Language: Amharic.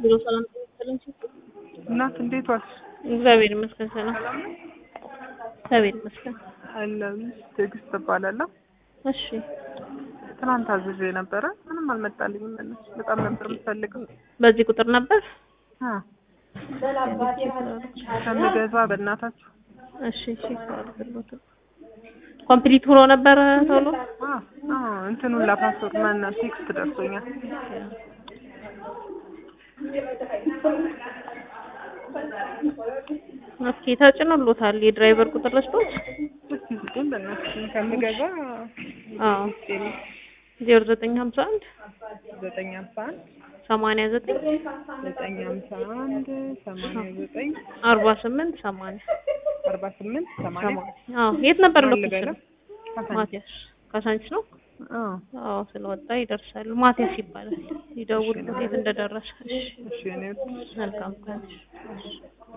ቢሮ ሰላም ተመሰለን እናት እንዴት ዋልሽ? እግዚአብሔር ይመስገን ሰላም እግዚአብሔር ይመስገን አለሁልሽ። ትዕግስት እባላለሁ። እሺ ትናንት አዝዤ ነበረ ምንም አልመጣልኝም። መለስ በጣም ነበር የምፈልገው በዚህ ቁጥር ነበር አ ከምገዛ በእናታችሁ እሺ እሺ አድርግሎት ኮምፕሊት ሆኖ ነበር ቶሎ አ አ እንትኑን ላፓስወርድ ማና ቴክስት ደርሶኛል። ኦኬ ተጭኖሎታል የድራይቨር ቁጥር ረስቶት እስኪ ስጡኝ በእናትሽ ከምገዛ አዎ ዜሮ ዘጠኝ ሀምሳ አንድ ዘጠኝ ሀምሳ አንድ ሰማንያ ዘጠኝ ዘጠኝ ሀምሳ አንድ ሰማንያ ዘጠኝ አርባ ስምንት ሰማንያ አርባ ስምንት ሰማንያ አዎ የት ነበር ማን ሎኬሽን ልበለው? ካሳንቺስ። ማቲያስ ካሳንቺስ ነው አዎ አዎ ስለወጣ ይደርሳሉ ማቲያስ ይባላል ይደውሉት የት እንደደረሰ እሺ እሺ እኔ መልካም ቀን